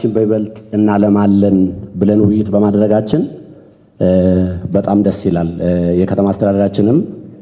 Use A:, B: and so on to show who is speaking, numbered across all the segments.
A: ከተማችን በይበልጥ እናለማለን ብለን ውይይት በማድረጋችን በጣም ደስ ይላል። የከተማ አስተዳደራችንም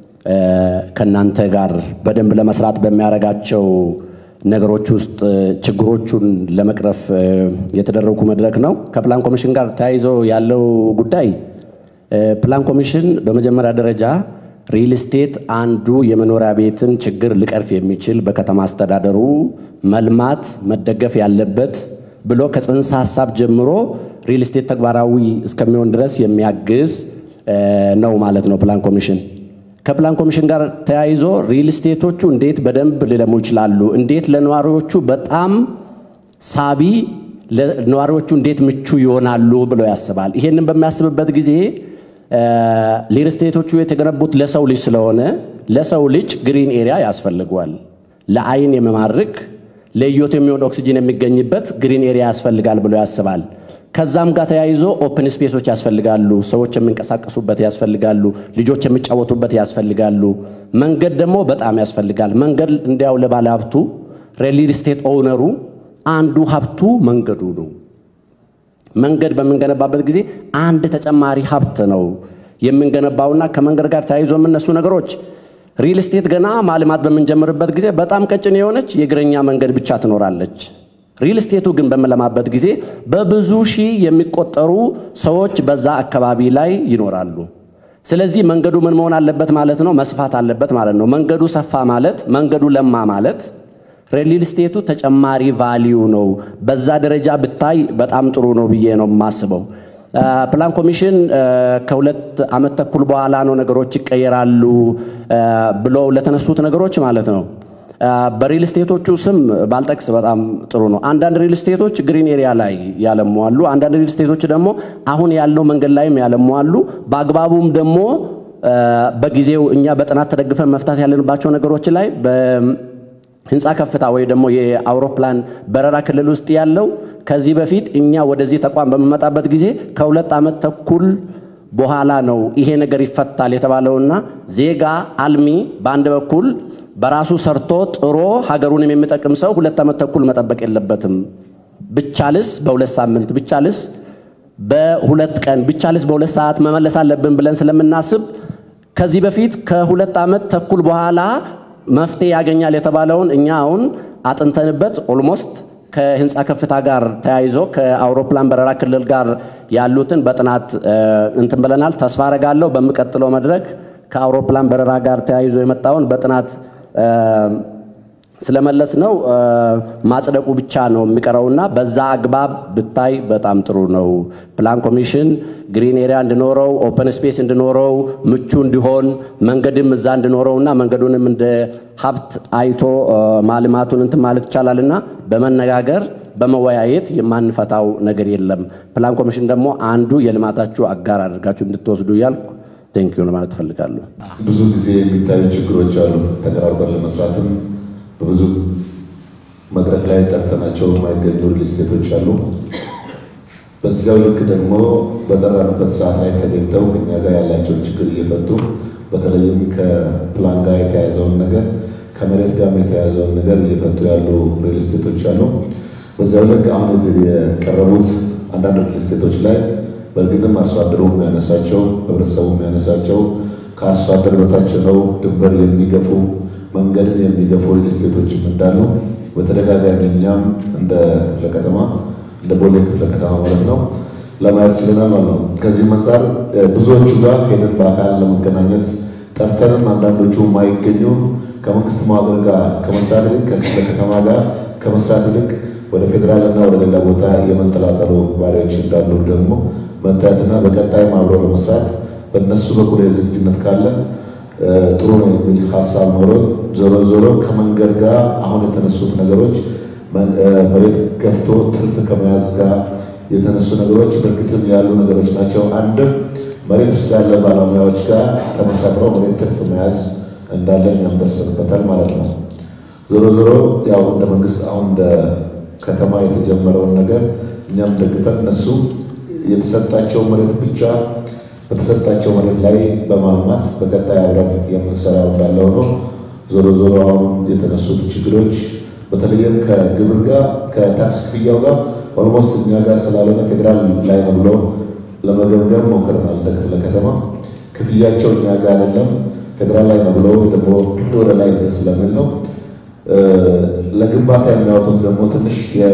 A: ከእናንተ ጋር በደንብ ለመስራት በሚያደርጋቸው ነገሮች ውስጥ ችግሮቹን ለመቅረፍ የተደረጉ መድረክ ነው። ከፕላን ኮሚሽን ጋር ተያይዞ ያለው ጉዳይ ፕላን ኮሚሽን በመጀመሪያ ደረጃ ሪል ስቴት አንዱ የመኖሪያ ቤትን ችግር ሊቀርፍ የሚችል በከተማ አስተዳደሩ መልማት መደገፍ ያለበት ብሎ ከጽንሰ ሀሳብ ጀምሮ ሪል ስቴት ተግባራዊ እስከሚሆን ድረስ የሚያግዝ ነው ማለት ነው ፕላን ኮሚሽን። ከፕላን ኮሚሽን ጋር ተያይዞ ሪል ስቴቶቹ እንዴት በደንብ ሊለሙ ይችላሉ፣ እንዴት ለነዋሪዎቹ በጣም ሳቢ፣ ለነዋሪዎቹ እንዴት ምቹ ይሆናሉ ብሎ ያስባል። ይሄንን በሚያስብበት ጊዜ ሪል ስቴቶቹ የተገነቡት ለሰው ልጅ ስለሆነ ለሰው ልጅ ግሪን ኤሪያ ያስፈልገዋል። ለአይን የሚማርክ ለህይወት የሚሆን ኦክሲጂን የሚገኝበት ግሪን ኤሪያ ያስፈልጋል ብሎ ያስባል። ከዛም ጋር ተያይዞ ኦፕን ስፔሶች ያስፈልጋሉ። ሰዎች የሚንቀሳቀሱበት ያስፈልጋሉ። ልጆች የሚጫወቱበት ያስፈልጋሉ። መንገድ ደግሞ በጣም ያስፈልጋል። መንገድ እንዲያው ለባለ ሀብቱ ሪል ስቴት ኦውነሩ አንዱ ሀብቱ መንገዱ ነው። መንገድ በምንገነባበት ጊዜ አንድ ተጨማሪ ሀብት ነው የምንገነባውና ከመንገድ ጋር ተያይዞ የምነሱ ነገሮች ሪል ስቴት ገና ማልማት በምንጀምርበት ጊዜ በጣም ቀጭን የሆነች የእግረኛ መንገድ ብቻ ትኖራለች። ሪል ስቴቱ ግን በምንለማበት ጊዜ በብዙ ሺህ የሚቆጠሩ ሰዎች በዛ አካባቢ ላይ ይኖራሉ። ስለዚህ መንገዱ ምን መሆን አለበት ማለት ነው? መስፋት አለበት ማለት ነው። መንገዱ ሰፋ ማለት መንገዱ ለማ ማለት ሪል ስቴቱ ተጨማሪ ቫሊዩ ነው። በዛ ደረጃ ብታይ በጣም ጥሩ ነው ብዬ ነው የማስበው። ፕላን ኮሚሽን ከሁለት ዓመት ተኩል በኋላ ነው ነገሮች ይቀየራሉ ብሎ ለተነሱት ነገሮች ማለት ነው በሪል ስቴቶቹ ስም ባልጠቅስ በጣም ጥሩ ነው። አንዳንድ ሪል ስቴቶች ግሪን ኤሪያ ላይ ያለሟሉ፣ አንዳንድ ሪል ስቴቶች ደግሞ አሁን ያለው መንገድ ላይም ያለሟሉ። በአግባቡም ደግሞ በጊዜው እኛ በጥናት ተደግፈን መፍታት ያለንባቸው ነገሮች ላይ በህንፃ ከፍታ ወይ ደግሞ የአውሮፕላን በረራ ክልል ውስጥ ያለው ከዚህ በፊት እኛ ወደዚህ ተቋም በምመጣበት ጊዜ ከሁለት ዓመት ተኩል በኋላ ነው ይሄ ነገር ይፈታል የተባለውና ዜጋ አልሚ በአንድ በኩል በራሱ ሰርቶ ጥሮ ሀገሩንም የሚጠቅም ሰው ሁለት ዓመት ተኩል መጠበቅ የለበትም። ብቻልስ በሁለት ሳምንት ብቻልስ በሁለት ቀን ብቻልስ በሁለት ሰዓት መመለስ አለብን ብለን ስለምናስብ ከዚህ በፊት ከሁለት ዓመት ተኩል በኋላ መፍትሄ ያገኛል የተባለውን እኛ አሁን አጥንተንበት ኦልሞስት ከህንፃ ከፍታ ጋር ተያይዞ ከአውሮፕላን በረራ ክልል ጋር ያሉትን በጥናት እንትን ብለናል። ተስፋ አረጋለሁ በሚቀጥለው መድረክ ከአውሮፕላን በረራ ጋር ተያይዞ የመጣውን በጥናት ስለመለስ ነው ማጽደቁ ብቻ ነው የሚቀረውና በዛ አግባብ ብታይ በጣም ጥሩ ነው። ፕላን ኮሚሽን ግሪን ኤሪያ እንዲኖረው፣ ኦፐን ስፔስ እንዲኖረው፣ ምቹ እንዲሆን፣ መንገድም እዛ እንዲኖረውና መንገዱንም እንደ ሀብት አይቶ ማልማቱን እንትን ማለት ይቻላልና በመነጋገር በመወያየት የማንፈታው ነገር የለም። ፕላን ኮሚሽን ደግሞ አንዱ የልማታችሁ አጋር አድርጋችሁ እንድትወስዱ እያልኩ ቴንኪዩ ለማለት እፈልጋለሁ።
B: ብዙ ጊዜ የሚታዩ ችግሮች አሉ። ተቀራርበን ለመስራትም በብዙ መድረክ ላይ ጠርተናቸው የማይገኙ ሪል ስቴቶች አሉ። በዚያው ልክ ደግሞ በጠራንበት ሰዓት ላይ ተገኝተው እኛ ጋር ያላቸውን ችግር እየፈቱ በተለይም ከፕላን ጋር የተያያዘውን ነገር ከመሬት ጋር የተያያዘውን ነገር እየፈቱ ያሉ ሪል ስቴቶች አሉ። በዚያው ልክ አሁን የቀረቡት አንዳንድ ሪል ስቴቶች ላይ በእርግጥም አርሶ አደሩ የሚያነሳቸው ህብረተሰቡ የሚያነሳቸው ከአርሶ አደር በታች ነው ድንበር የሚገፉ መንገድን የሚገፉ ሪል ስቴቶችም እንዳሉ በተደጋጋሚ እኛም እንደ ክፍለ ከተማ እንደ ቦሌ ክፍለ ከተማ ማለት ነው ለማየት ችለናል ማለት ነው። ከዚህም አንጻር ብዙዎቹ ጋር ሄደን በአካል ለመገናኘት ጠርተንም አንዳንዶቹ የማይገኙ ከመንግስት መዋቅር ጋር ከመስራት ይልቅ ከክፍለ ከተማ ጋር ከመስራት ይልቅ ወደ ፌዴራል እና ወደ ሌላ ቦታ የመንጠላጠሉ ባሪዎች እንዳሉ ደግሞ መታየትና በቀጣይም አብሮ ለመስራት በእነሱ በኩል የዝግጁነት ካለ ጥሩ ነው የሚል ሀሳብ ኖሮ ዞሮ ዞሮ ከመንገድ ጋር አሁን የተነሱት ነገሮች መሬት ገፍቶ ትርፍ ከመያዝ ጋር የተነሱ ነገሮች በእርግጥም ያሉ ነገሮች ናቸው። አንድም መሬት ውስጥ ያለ ባለሙያዎች ጋር ተመሳጥረው መሬት ትርፍ መያዝ እንዳለን እኛም ደርሰንበታል ማለት ነው። ዞሮ ዞሮ ያው እንደ መንግስት አሁን እንደ ከተማ የተጀመረውን ነገር እኛም ደግፈን እነሱ የተሰጣቸው መሬት ብቻ በተሰጣቸው መሬት ላይ በማልማት በቀጣይ አብረን የምንሰራው እንዳለ ሆኖ ዞሮ ዞሮ አሁን የተነሱት ችግሮች በተለይም ከግብር ጋር ከታክስ ክፍያው ጋር ኦልሞስት እኛ ጋር ስላልሆነ ፌዴራል ላይ ነው ብሎ ለመገምገም ሞክረናል። እንደ ክፍለ ከተማ ክፍያቸው እኛ ጋር አይደለም ፌዴራል ላይ ነው ብሎ ደግሞ ወደ ላይ እንትን ስለሚል ነው። ለግንባታ የሚያወጡት ደግሞ ትንሽ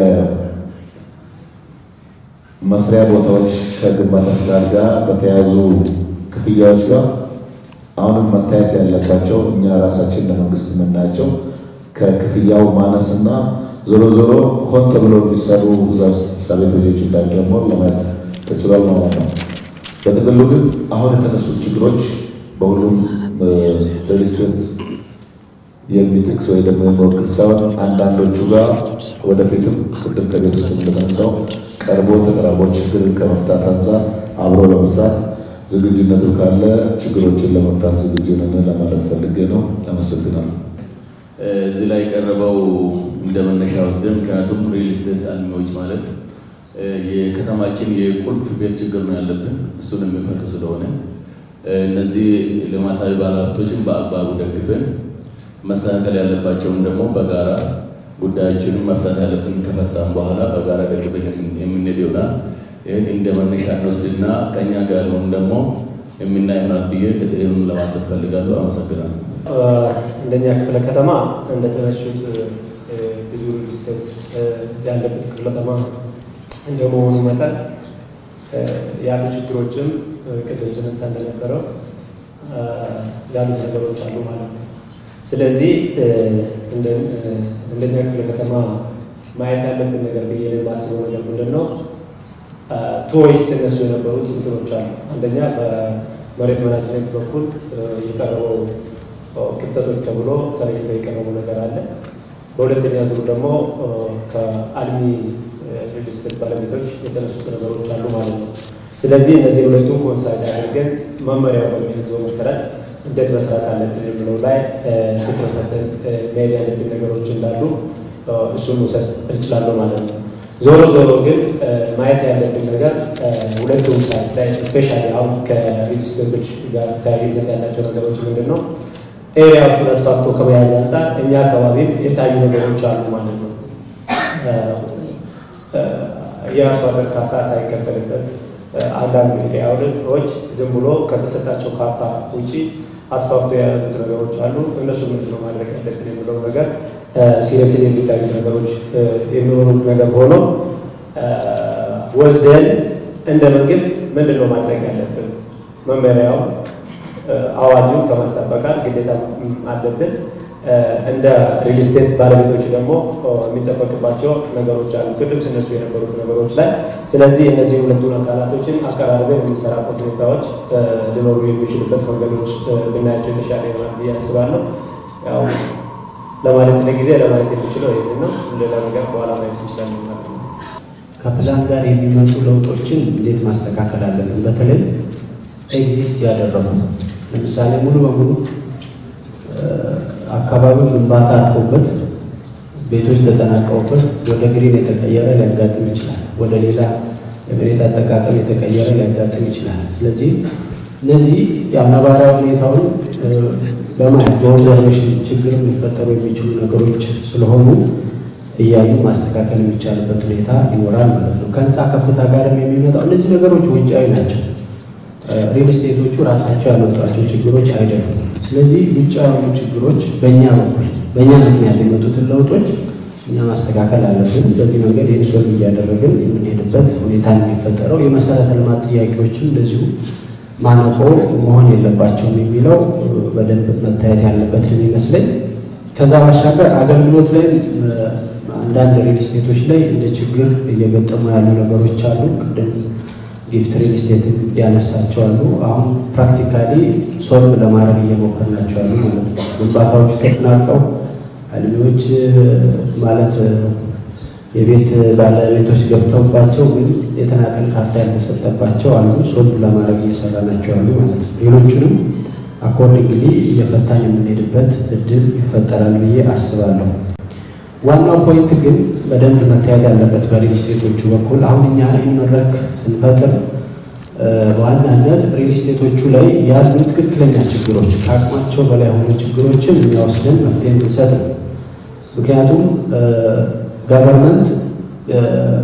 B: የመስሪያ ቦታዎች ከግንባታ ፍቃድ ጋር በተያያዙ ክፍያዎች ጋር አሁንም መታየት ያለባቸው እኛ ራሳችን ለመንግስት የምናያቸው ከክፍያው ማነስና ዞሮ ዞሮ ሆን ተብሎ የሚሰሩ እዛ ውስጥ ሳቤቶች እንዳሉ ደግሞ ለማየት ተችሏል ማለት ነው። በጥቅሉ ግን አሁን የተነሱት ችግሮች በሁሉም ሪል ስቴት የሚጠቅስ ወይ ደግሞ የሚወክል ሳይሆን አንዳንዶቹ ጋር ወደፊትም ቅድም ከቤት ውስጥ እንደተነሳው ቀርቦ ተቀራርቦ ችግርን ከመፍታት አንጻር አብሮ ለመስራት ዝግጁነቱ ካለ ችግሮችን ለመፍታት ዝግጁ ነን ለማለት ፈልጌ ነው። አመሰግናለሁ።
C: እዚህ ላይ የቀረበው እንደ መነሻ ወስደን ምክንያቱም ሪል ስቴት አልሚዎች ማለት የከተማችን የቁልፍ ቤት ችግር ነው ያለብን፣ እሱን የሚፈቱ ስለሆነ እነዚህ ልማታዊ ባለሀብቶችን በአግባቡ ደግፈን መስተካከል ያለባቸውን ደግሞ በጋራ ጉዳዮችንም መፍታት ያለብን ከፈታም በኋላ በጋራ ደግፈን የምንሄድ ይሆናል። ይህን እንደ መነሻ እንወስድና ከኛ ጋር ያለውን ደግሞ የምናይ ይሆናል ብዬ ይህን ለማንሳት ፈልጋለሁ። አመሰግናለሁ።
D: እንደኛ ክፍለ ከተማ እንደተነሱት ብዙ ሪል ስቴት ያለበት ክፍለ ከተማ እንደመሆኑ መጠን ያሉ ችግሮችም ቅድም ተነሳ እንደነበረው ያሉት ነገሮች አሉ ማለት ነው። ስለዚህ እንደኛ ክፍለ ከተማ ማየት ያለብን ነገር ብዬ የማስበው ነገር ምንድን ነው? ቶይስ እነሱ የነበሩት እንትኖች አሉ። አንደኛ በመሬት ማናጅመንት በኩል የቀረበው ክፍተቶች ተብሎ ተለይቶ የቀረቡ ነገር አለ። በሁለተኛ ዙር ደግሞ ከአልሚ ሪል ስቴት ባለቤቶች የተነሱት ነገሮች አሉ ማለት ነው። ስለዚህ እነዚህ ሁለቱን ኮንሳይድ አድርገን መመሪያው በሚያዘው መሰረት እንዴት መስራት አለብን የሚለው ላይ ትኩረት ሰጥተን መሄድ ያለብን ነገሮች እንዳሉ እሱን መውሰድ እንችላለሁ ማለት ነው። ዞሮ ዞሮ ግን ማየት ያለብን ነገር ሁለቱም ሳይት ላይ ስፔሻሊ አሁን ከሪል ስቴቶች ጋር ተያያዥነት ያላቸው ነገሮች ምንድን ነው? ኤሪያዎቹን አስፋፍቶ ከመያዝ አንጻር እኛ አካባቢ የታዩ ነገሮች አሉ ማለት ነው። የአርሶ አደር ካሳ ሳይከፈልበት አንዳንድ ኤሪያዎች ዝም ብሎ ከተሰጣቸው ካርታ ውጪ አስፋፍቶ የያዙት ነገሮች አሉ። እነሱ ምንድን ነው ማድረግ ያለብን የሚለው ነገር ሲሪየስሊ የሚታዩ ነገሮች የሚሆኑት ነገር ሆኖ ወስደን እንደ መንግስት ምንድን ነው ማድረግ ያለብን መመሪያው አዋጁን ከማስጠበቃል ግዴታ አለብን። እንደ ሪል ስቴት ባለቤቶች ደግሞ የሚጠበቅባቸው ነገሮች አሉ፣ ቅድም ስነሱ የነበሩት ነገሮች ላይ። ስለዚህ እነዚህ ሁለቱን አካላቶችን አቀራርበን የሚሰራበት ሁኔታዎች ሊኖሩ የሚችልበት መንገዶች ብናያቸው የተሻለ ይሆናል ብዬ አስባለሁ። ያው ለማለት ለጊዜ ለማለት የሚችለው ይህን ነው። ሌላ ነገር በኋላ ማየት እንችላለን ማለት ነው።
E: ከፕላን ጋር የሚመጡ ለውጦችን እንዴት ማስተካከል አለብን? በተለይ ኤግዚስት ያደረጉ ለምሳሌ ሙሉ በሙሉ አካባቢው ግንባታ አልፎበት ቤቶች ተጠናቀውበት ወደ ግሪን የተቀየረ ሊያጋጥም ይችላል። ወደ ሌላ የመሬት አጠቃቀም የተቀየረ ሊያጋጥም ይችላል። ስለዚህ እነዚህ የአነባራዊ ሁኔታውን በማየት በኦብዘርቬሽን ችግር ሊፈጠሩ የሚችሉ ነገሮች ስለሆኑ እያዩ ማስተካከል የሚቻልበት ሁኔታ ይኖራል ማለት ነው። ከህንፃ ከፍታ ጋርም የሚመጣው እነዚህ ነገሮች ውጫዊ ናቸው። ሪል ስቴቶቹ ራሳቸው ያመጧቸው ችግሮች አይደሉም። ስለዚህ ውጭ ያሉ ችግሮች በእኛ በኩል በእኛ ምክንያት የመጡትን ለውጦች እኛ ማስተካከል አለብን። በዚህ መንገድ ይህን ሶልቭ እያደረግን የምንሄድበት ሁኔታ የሚፈጠረው የመሰረተ ልማት ጥያቄዎችም እንደዚሁ ማነቆ መሆን የለባቸውም የሚለው በደንብ መታየት ያለበት የሚመስለኝ። ከዛ ባሻገር አገልግሎት ላይ አንዳንድ ሪል ስቴቶች ላይ እንደ ችግር እየገጠሙ ያሉ ነገሮች አሉ። ቅድም ጊፍት ሪል ስቴት ያነሳቸው አሉ። አሁን ፕራክቲካሊ ሶልቭ ለማድረግ እየሞከርናቸው ያሉ ማለት ነው። ግንባታዎቹ ተጠናቀው አልሚዎች ማለት የቤት ባለቤቶች ገብተውባቸው ግን የተናጠል ካርታ ያልተሰጠባቸው አሉ። ሶልቭ ለማድረግ እየሰራናቸው ያሉ ማለት ነው። ሌሎቹንም አኮርዲንግሊ እየፈታን የምንሄድበት እድል ይፈጠራል ብዬ አስባለሁ። ዋናው ፖይንት ግን በደንብ መታየት ያለበት በሪል ስቴቶቹ በኩል አሁን እኛ ይህን መድረክ ስንፈጥር በዋናነት ሪል ስቴቶቹ ላይ ያሉ ትክክለኛ ችግሮች ከአቅማቸው በላይ የሆኑ ችግሮችን የሚያወስደን መፍትሄ እንድንሰጥ ነው። ምክንያቱም ገቨርንመንት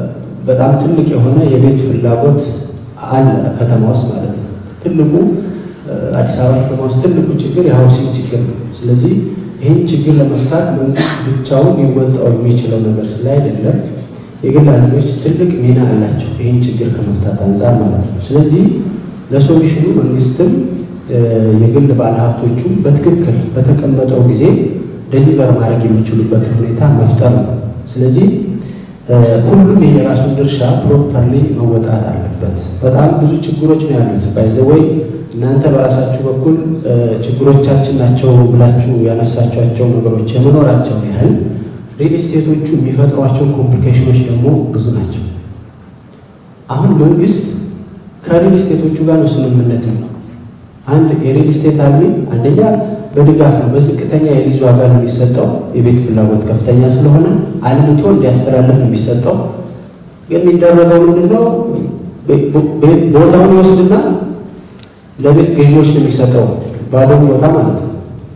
E: በጣም ትልቅ የሆነ የቤት ፍላጎት አለ ከተማ ውስጥ ማለት ነው። ትልቁ አዲስ አበባ ከተማ ውስጥ ትልቁ ችግር የሀውሲንግ ችግር ነው። ስለዚህ ይህን ችግር ለመፍታት መንግስት ብቻውን ሊወጣው የሚችለው ነገር ስላይደለም የግል አልሚዎች ትልቅ ሚና አላቸው ይህን ችግር ከመፍታት አንጻር ማለት ነው። ስለዚህ ለሶሉሽኑ መንግስትም የግል ባለሀብቶቹም በትክክል በተቀመጠው ጊዜ ደሊቨር ማድረግ የሚችሉበት ሁኔታ መፍጠር ነው። ስለዚህ ሁሉም የራሱን ድርሻ ፕሮፐርሊ መወጣት አለበት። በጣም ብዙ ችግሮች ነው ያሉት። ባይዘወይ እናንተ በራሳችሁ በኩል ችግሮቻችን ናቸው ብላችሁ ያነሳቸዋቸው ነገሮች የመኖራቸውን ያህል ሪል ስቴቶቹ የሚፈጥሯቸው ኮምፕሊኬሽኖች ደግሞ ብዙ ናቸው። አሁን መንግስት ከሪል ስቴቶቹ ጋር ነው ስምምነት ነው። አንድ የሪል ስቴት አልሚ አንደኛ በድጋፍ ነው፣ በዝቅተኛ የሊዝ ዋጋ ነው የሚሰጠው። የቤት ፍላጎት ከፍተኛ ስለሆነ አልምቶ እንዲያስተላልፍ ነው የሚሰጠው። ግን የሚደረገው ምንድነው? ቦታውን ይወስድና ለቤት ገዢዎች ነው የሚሰጠው፣ ባዶ ቦታ ማለት ነው።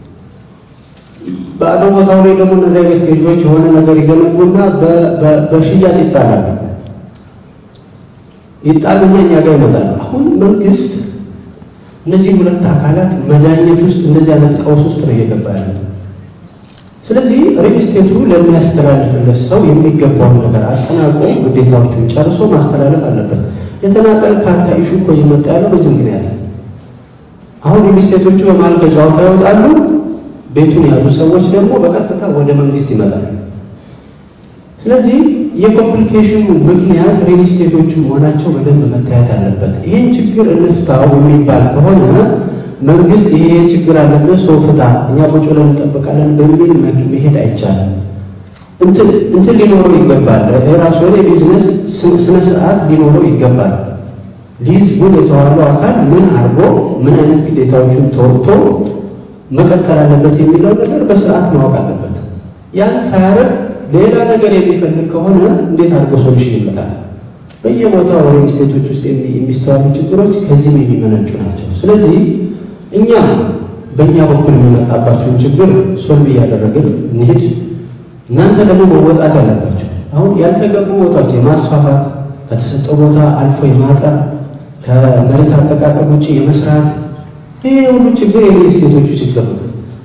E: ባዶ ቦታው ላይ ደግሞ እነዚያ ቤት ገዢዎች የሆነ ነገር ይገነቡና በሽያጭ ይጣላሉ። ይጣሉና እኛ ጋር ይመጣሉ። አሁን መንግስት እነዚህ ሁለት አካላት መዳኘት ውስጥ እንደዚህ አይነት ቀውስ ውስጥ ነው እየገባ ያለ። ስለዚህ ሪል ስቴቱ ለሚያስተላልፍለት ሰው የሚገባውን ነገር አጠናቆ ግዴታዎቹን ጨርሶ ማስተላለፍ አለበት። የተናጠል ካርታ ኢሹ እኮ እየመጣ ያለው በዚህ ምክንያት ነው። አሁን ሪል ስቴቶቹ በመሀል ከጨዋታ ይወጣሉ። ቤቱን የያዙ ሰዎች ደግሞ በቀጥታ ወደ መንግስት ይመጣሉ። ስለዚህ የኮምፕሊኬሽኑ ምክንያት ሪል ስቴቶቹ መሆናቸው በደንብ መታየት አለበት። ይህን ችግር እንፍታው የሚባል ከሆነ መንግስት ይሄ ችግር አለበት ሰው ፍታ፣ እኛ ቁጭ ብለን እንጠብቃለን በሚል መሄድ አይቻልም። እንትን ሊኖረው ይገባል። ራሱ የሆነ የቢዝነስ ስነ ስርዓት ሊኖረው ይገባል። ሊዝ ግን የተዋለው አካል ምን አድርጎ ምን አይነት ግዴታዎቹን ተወጥቶ መቀጠል አለበት የሚለው ነገር በስርዓት ማወቅ አለበት። ያን ሳያደርግ ሌላ ነገር የሚፈልግ ከሆነ እንዴት አድርጎ ሶሉሽን ይመጣል? በየቦታው ሪል ስቴቶች ውስጥ የሚስተዋሉ ችግሮች ከዚህም የሚመነጩ ናቸው። ስለዚህ እኛ በእኛ በኩል የሚመጣባቸውን ችግር ሶልቭ እያደረግን እንሂድ። እናንተ ደግሞ መወጣት ያለባቸው አሁን ያልተገቡ ቦታዎች የማስፋፋት ከተሰጠው ቦታ አልፎ የማጠር ከመሬት አጠቃቀም ውጭ የመስራት ይሄ ሁሉ ችግር የሪል ስቴቶቹ ችግር ነው።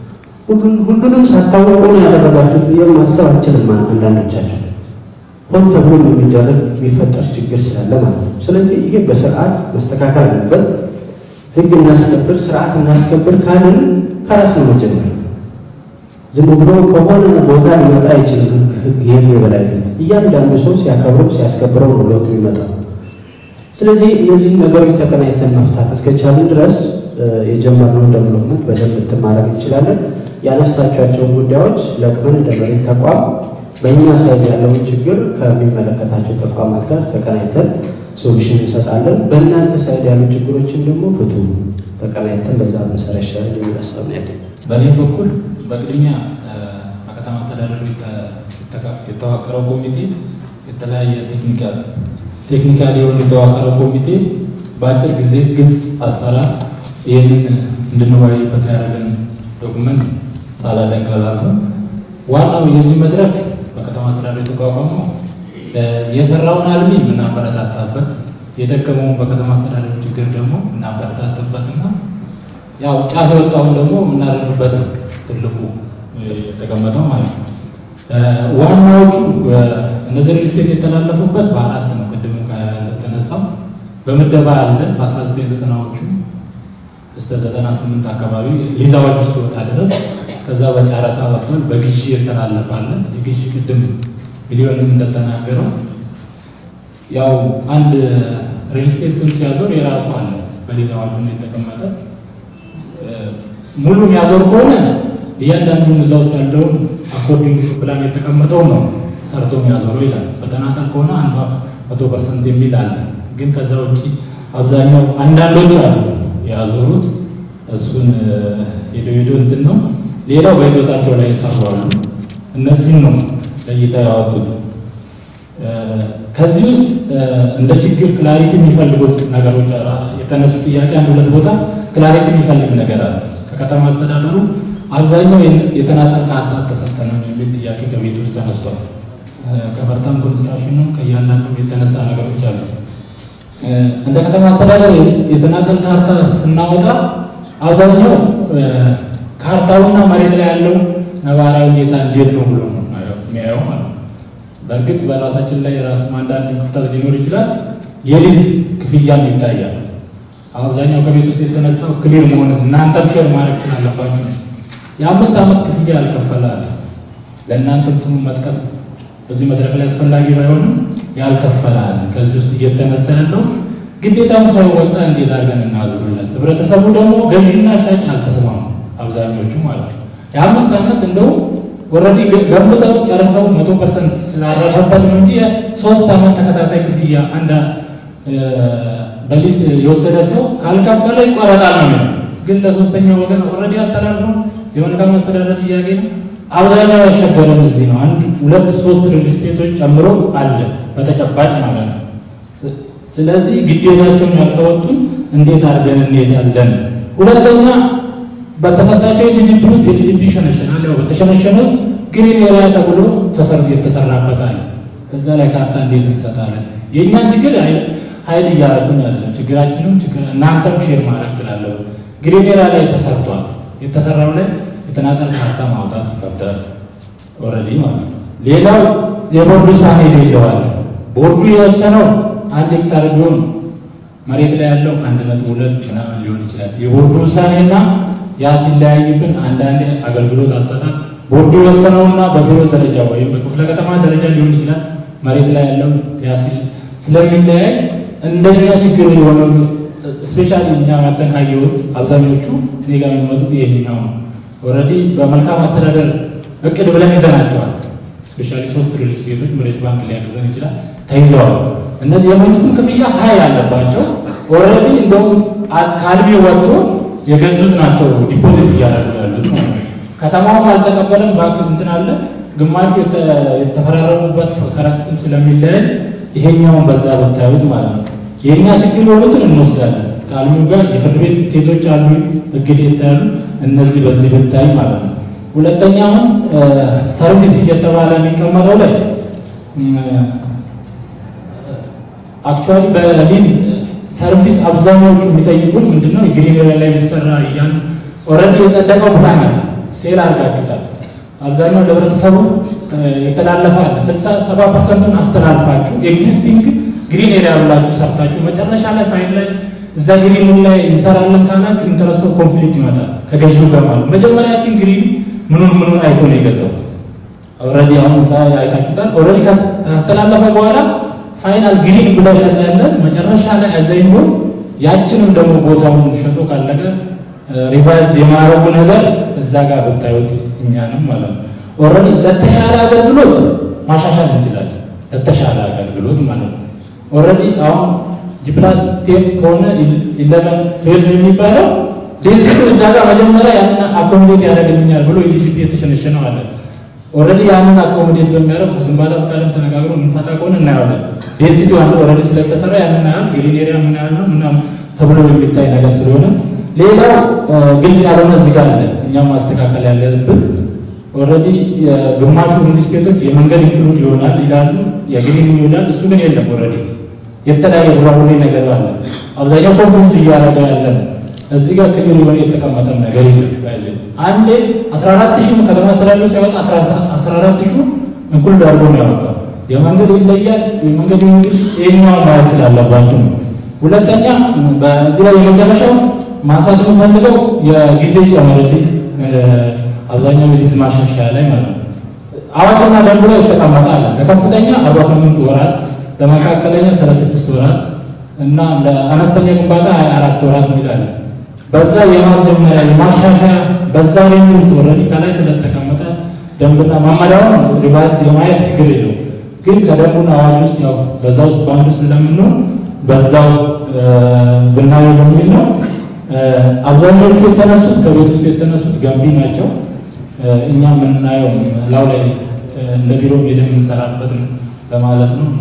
E: ሁሉንም ሳታወቁ ነው ያደረጋችሁት ብዬ ማሰብ አልችልም። አንዳንዶቻችሁ ሆን ተብሎ የሚደረግ የሚፈጠር ችግር ስላለ ማለት ነው። ስለዚህ ይሄ በስርዓት መስተካከል አለበት። ህግ እናስከብር፣ ስርዓት እናስከብር ካልን ከራስ ነው መጀመር። ዝም ብሎ ከሆነ ቦታ ሊመጣ አይችልም። ህግ የህግ የበላይነት እያንዳንዱ ሰው ሲያከብረው ሲያስከብረው ነው ለውጥ የሚመጣው። ስለዚህ እነዚህ ነገሮች ተቀናይተን መፍታት እስከቻልን ድረስ የጀመርነውን ዴቨሎፕመንት በደንብ እንትን ማድረግ እንችላለን። ያነሳቸዋቸውን ጉዳዮች ለቅመን እንደ መሬት ተቋም በእኛ ሳይድ ያለውን ችግር ከሚመለከታቸው ተቋማት ጋር ተቀናይተን ሶሉሽን እንሰጣለን። በእናንተ ሳይድ ያሉ ችግሮችን ደግሞ ፍቱ፣ ተቀናይተን በዛ መሰረት ይሻላል የሚል ሀሳብ ነው ያለኝ።
F: በእኔ በኩል በቅድሚያ በከተማ አስተዳደሩ የተዋቀረው ኮሚቴ የተለያየ ቴክኒካል ቴክኒካል የሆኑ የተዋቀረው ኮሚቴ በአጭር ጊዜ ግልጽ አሰራር ይህንን እንድንወያይበት ያደረገን ዶኩመንት ሳላደንቅ አላልፍም። ዋናው የዚህ መድረክ በከተማ አስተዳደሩ የተቋቋመው የሰራውን አልሚ የምናበረታታበት የደከመውን በከተማ አስተዳደሩ ችግር ደግሞ የምናበረታታበትና ያው ጫፍ የወጣውን ደግሞ የምናደርግበት ነው ትልቁ የተቀመጠው ማለት ነው። ዋናዎቹ እነዚህ ሪል ስቴት የተላለፉበት በአራት ነው። ቅድም እንደተነሳው በምደባ አለ በ1990ዎቹ እስከ 98 አካባቢ ሊዛዎች ውስጥ ወጣ ድረስ ከዛ በጨረታ ወጥቷል። በግዢ የተላለፋለ የግዢ ቅድም ሚሊዮንም እንደተናገረው ያው አንድ ሪል ስቴት ስም ሲያዞር የራሱ አለ በሊዛዎቹ ነው የተቀመጠ። ሙሉ የሚያዞር ከሆነ እያንዳንዱን እዛ ውስጥ ያለውን አኮርዲንግ ፕላን የተቀመጠው ነው ሰርቶ የሚያዞረው ይላል። በተናጠል ከሆነ አንዷ መቶ ፐርሰንት የሚል አለ። ግን ከዛ ውጭ አብዛኛው አንዳንዶች አሉ ያዞሩት እሱን ሄዶ ሄዶ እንትን ነው። ሌላው በይዞታቸው ላይ የሰሩ አሉ። እነዚህም ነው ለይተው ያወጡት። ከዚህ ውስጥ እንደ ችግር ክላሪቲ የሚፈልጉት ነገሮች የተነሱ ጥያቄ አንድ ሁለት ቦታ ክላሪቲ የሚፈልግ ነገር አለ። ከከተማ አስተዳደሩ አብዛኛው የተናጠል ካርታ ተሰጠንም የሚል ጥያቄ ከቤት ውስጥ ተነስቷል። ከፈርታም ኮንስትራክሽንም ከእያንዳንዱ የተነሳ ነገሮች አሉ። እንደ ከተማ አስተዳደር የተናጠል ካርታ ስናወጣ አብዛኛው ካርታውና መሬት ላይ ያለው ነባራዊ ሁኔታ እንዴት ነው ብሎ ነው የሚያየው ማለት ነው። በእርግጥ በራሳችን ላይ ራስ አንዳንድ ክፍተት ሊኖር ይችላል። የሊዝ ክፍያም ይታያል። አብዛኛው ከቤት ውስጥ የተነሳው ክሊር መሆን እናንተም ሼር ማድረግ ስላለባችሁ ነው። የአምስት ዓመት ክፍያ ያልከፈለ አለ። ለእናንተም ስሙን መጥቀስ በዚህ መድረክ ላይ አስፈላጊ ባይሆንም ያልከፈለ አለ። ከዚህ ውስጥ እየተነሳ ያለው ግዴታም ሳይወጣ እንዴት አድርገን እናዝሩለት። ህብረተሰቡ ደግሞ ገዢና ሻጭ አልተስማሙ አብዛኞቹ ማለት ነው። የአምስት ዓመት እንደው ኦልሬዲ ገንብተው ጨርሰው መቶ ፐርሰንት ስላረፈበት ነው እንጂ ሶስት ዓመት ተከታታይ ክፍያ አንድ በሊዝ የወሰደ ሰው ካልከፈለ ይቆረጣል ነው የሚለው። ግን ለሶስተኛው ወገን ኦልሬዲ አስተዳድሮ የመልካም አስተዳደር ጥያቄ ነው። አብዛኛው ያሸገረን እዚህ ነው። አንድ ሁለት ሶስት ሪል ስቴቶች ጨምሮ አለ በተጨባጭ ማለት ነው። ስለዚህ ግዴታቸውን ያልተወጡን እንዴት አድርገን እንሄዳለን? ሁለተኛ በተሰጣቸው የጂዲፒ ውስጥ የጂዲፒ ይሸነሸናል። ያው በተሸነሸነ ውስጥ ግሪን ኤሪያ ተብሎ ተሰርቶበታል። እዛ ላይ ካርታ እንዴት እንሰጣለን? የእኛን ችግር ሀይል እያደረጉኝ አይደለም። ችግራችንም ችግር እናንተም ሼር ማድረግ ስላለብን ግሪን ኤሪያ ላይ ተሰርቷል። የተሰራው ላይ የተናጠል ካርታ ማውጣት ይከብዳል። ኦልሬዲ ማለት ነው። ሌላው የቦርዱ ውሳኔ ይለዋል። ቦርዱ የወሰነው አንድ ሄክታር ቢሆን መሬት ላይ ያለው አንድ ነጥብ ሁለት ምናምን ሊሆን ይችላል። የቦርዱ ውሳኔና ያ ሲለያይብን አንዳንድ አገልግሎት አሰጣጥ ቦርዱ የወሰነውና በቢሮ ደረጃ ወይም በክፍለ ከተማ ደረጃ ሊሆን ይችላል። መሬት ላይ ያለው ያ ስለሚለያይ እንደኛ ችግር የሆነ ስፔሻሊ እኛ መተን ካየሁት አብዛኞቹ እኔ ጋር የሚመጡት ይሄኛው ነው። ኦልሬዲ በመልካም አስተዳደር እቅድ ብለን ይዘናቸዋል። ስፔሻሊ ሶስት ሪል ስቴቶች መሬት ባንክ ሊያግዘን ይችላል ተይዘዋል። እነዚህ የመንግስትም ክፍያ ሀይ አለባቸው። ኦልሬዲ እንደውም ከአልሚ ወጥቶ የገዙት ናቸው ዲፖዚት እያደረጉ ያሉት ማለት ነው። ከተማውም አልተቀበለም ባንክ እንትን አለ። ግማሹ የተፈራረሙበት ከረንት ስም ስለሚለያይ ይሄኛውን በዛ ብታዩት ማለት ነው። የእኛ ችግር የሆኑትን እንወስዳለን። ከአልሚው ጋር የፍርድ ቤት ኬዞች አሉ፣ እግድ ይታያሉ። እነዚህ በዚህ ብታይ ማለት ነው። ሁለተኛውን ሰርቪስ እየተባለ የሚቀመጠው ላይ አክቹዋሊ በሊዝ ሰርቪስ አብዛኛዎቹ የሚጠይቁን ምንድነው የግሪን ኤሪያ ላይ ቢሰራ እያሉ ኦልሬዲ የጸደቀው ፕላን አለ፣ ሴል አድርጋችሁታል። አብዛኛው ለህብረተሰቡ የተላለፈ አለ። ስልሳ ሰባ ፐርሰንቱን አስተላልፋችሁ ኤግዚስቲንግ ግሪን ኤሪያ ብላችሁ ሰርታችሁ መጨረሻ ላይ ፋይል ላይ እዛ ግሪኑ ላይ እንሰራለን ካላችሁ ኢንተረስቶ ኮንፍሊክት ይመጣል ከገዢው ጋር ማለት መጀመሪያችን ግሪን ምኑን ምኑን አይቶ ነው የገዛው። ኦልሬዲ አሁን እዛ አይታችሁታል። ኦልሬዲ ካስተላለፈ በኋላ ፋይናል ግሪን ብለው ሸጠለት መጨረሻ ላይ አዘይሞ ያችንም ደግሞ ቦታውን ሸጦ ካለቀ ሪቫይዝድ የማረጉ ነገር እዛ ጋር ብታዩት እኛንም ማለት ነው ኦልሬዲ ለተሻለ አገልግሎት ማሻሻል እንችላለን። ለተሻለ አገልግሎት ማለት ነው ኦልሬዲ አሁን ጂፕላስ ቴን ከሆነ ኢለቨን ትዌልቭ የሚባለው ዴንሲቲ እዛ ጋር መጀመሪያ ያንን አኮሞዴት ያደርግልኛል ብሎ ኢሊጂቢሊቲ የተሸነሸነው አለ። ኦልሬዲ ያንን አኮሞዴት በሚያደርግ ግንባታ ፈቃድም ተነጋግሮ የምንፈታ ከሆነ እናየዋለን። ዴንሲቲ አንዱ ኦልሬዲ ስለተሰራ ያንን ያህል ግሪን ኤሪያ ምን ያህል ነው ምናምን ተብሎ የሚታይ ነገር ስለሆነ ሌላው ግልጽ ያልሆነ እዚህ ጋር አለ። እኛም ማስተካከል ያለብን ኦልሬዲ ግማሹ ሪል ስቴቶች የመንገድ ኢንክሉድ ይሆናል ይላሉ፣ የግሪን ይሆናል። እሱ ግን የለም ኦልሬዲ የተለያየ ቡራቡሬ ነገር አለ። አብዛኛው ኮንፍሊክት እያደረገ ያለ ነው። እዚህ ጋር ክሊር የሆነ የተቀመጠም ነገር የለም። አንዴ 14 ሺህ ከተማ አስተዳደሩ ሲያወጣ 14 ሺህ እንኩል ዳርጎ ነው ያወጣው። የመንገድ ይለያል። የመንገድ እንግዲህ ይሄኛው ማየት ስላለባችሁ ነው። ሁለተኛ በዚህ ላይ የመጨረሻው ማንሳት የምፈልገው የጊዜ ጨመርልኝ አብዛኛው የሊዝ ማሻሻያ ላይ ማለት ነው። አዋጅና ደንቡ ላይ የተቀመጠ አለ። ለከፍተኛ 48 ወራት ለመካከለኛ 36 ወራት እና ለአነስተኛ ግንባታ 24 ወራት ይላል። በዛ የማስጀመሪያ የማሻሻያ በዛ ሬንጅ ውስጥ ኦልሬዲ ከላይ ስለተቀመጠ ደንብና መመሪያውን ሪቫይዝ የማየት ችግር የለው። ግን ከደንቡና አዋጅ ውስጥ ያው በዛ ውስጥ በአንዱ ስለምንሆን በዛው ብናየው በሚል ነው። አብዛኞቹ የተነሱት ከቤት ውስጥ የተነሱት ገንቢ ናቸው። እኛ የምናየው ላው ላይ እንደ ቢሮ ሄደን የምንሰራበት ነው ለማለት ነው።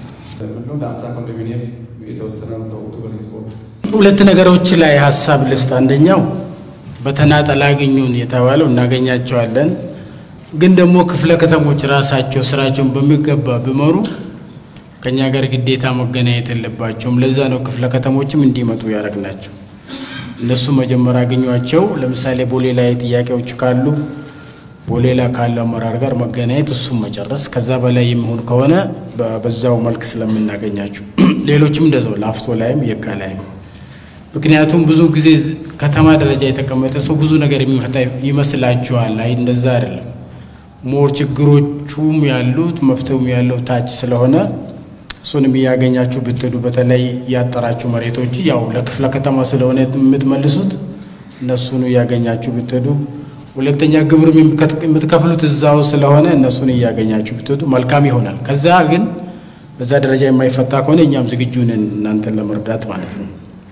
G: ሁለት ነገሮች ላይ ሀሳብ ልስጥ። አንደኛው በተናጠል አግኙን የተባለው እናገኛቸዋለን። ግን ደግሞ ክፍለ ከተሞች ራሳቸው ስራቸውን በሚገባ ቢመሩ ከኛ ጋር ግዴታ መገናኘት የለባቸውም። ለዛ ነው ክፍለ ከተሞችም እንዲመጡ ያደረግናቸው። እነሱ መጀመሪያ አገኟቸው። ለምሳሌ ቦሌ ላይ ጥያቄዎች ካሉ ቦሌ ላይ ካለ አመራር ጋር መገናኘት፣ እሱም መጨረስ። ከዛ በላይ የሚሆን ከሆነ በዛው መልክ ስለምናገኛቸው፣ ሌሎችም እንደዛው ላፍቶ ላይም የካ ላይም። ምክንያቱም ብዙ ጊዜ ከተማ ደረጃ የተቀመጠ ሰው ብዙ ነገር የሚፈታ ይመስላችኋል። አይ እንደዛ አይደለም። ሞር ችግሮቹም ያሉት መፍትሄውም ያለው ታች ስለሆነ እሱንም እያገኛችሁ ብትሄዱ በተለይ ያጠራችሁ መሬቶች ያው ለክፍለ ከተማ ስለሆነ የምትመልሱት እነሱን እያገኛችሁ ብትሄዱ፣ ሁለተኛ ግብር የምትከፍሉት እዛው ስለሆነ እነሱን እያገኛችሁ ብትሄዱ መልካም ይሆናል። ከዛ ግን በዛ ደረጃ የማይፈታ ከሆነ እኛም ዝግጁ ነን እናንተን ለመርዳት ማለት ነው።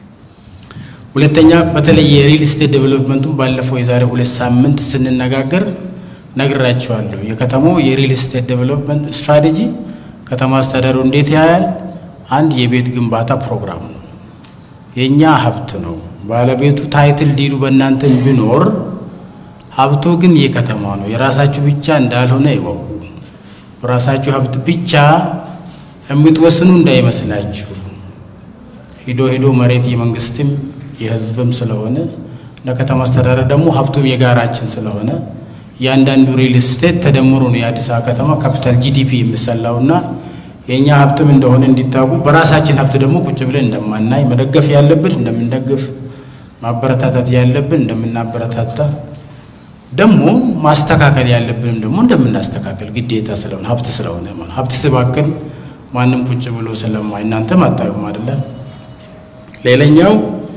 G: ሁለተኛ በተለይ የሪል ስቴት ዴቨሎፕመንቱን ባለፈው የዛሬ ሁለት ሳምንት ስንነጋገር ነግራችኋለሁ። የከተማው የሪል ስቴት ዴቨሎፕመንት ስትራቴጂ ከተማ አስተዳደሩ እንዴት ያያል? አንድ የቤት ግንባታ ፕሮግራም ነው። የእኛ ሀብት ነው። ባለቤቱ ታይትል ዲዱ በእናንተ ቢኖር ሀብቱ ግን የከተማ ነው። የራሳችሁ ብቻ እንዳልሆነ ይወቁ። በራሳችሁ ሀብት ብቻ የምትወስኑ እንዳይመስላችሁ። ሂዶ ሂዶ መሬት የመንግስትም የህዝብም ስለሆነ ለከተማ አስተዳደር ደግሞ ሀብቱም የጋራችን ስለሆነ እያንዳንዱ ሪል ስቴት ተደምሮ ነው የአዲስ አበባ ከተማ ካፒታል ጂዲፒ የሚሰላውና የእኛ ሀብትም እንደሆነ እንዲታወቁ በራሳችን ሀብት ደግሞ ቁጭ ብለን እንደማናይ መደገፍ ያለብን እንደምንደግፍ ማበረታታት ያለብን እንደምናበረታታ ደግሞ ማስተካከል ያለብንም ደግሞ እንደምናስተካከል ግዴታ ስለሆነ ሀብት ስለሆነ ማለት ሀብት ስባክን ማንም ቁጭ ብሎ ስለማይ እናንተም አታዩም አይደለ? ሌላኛው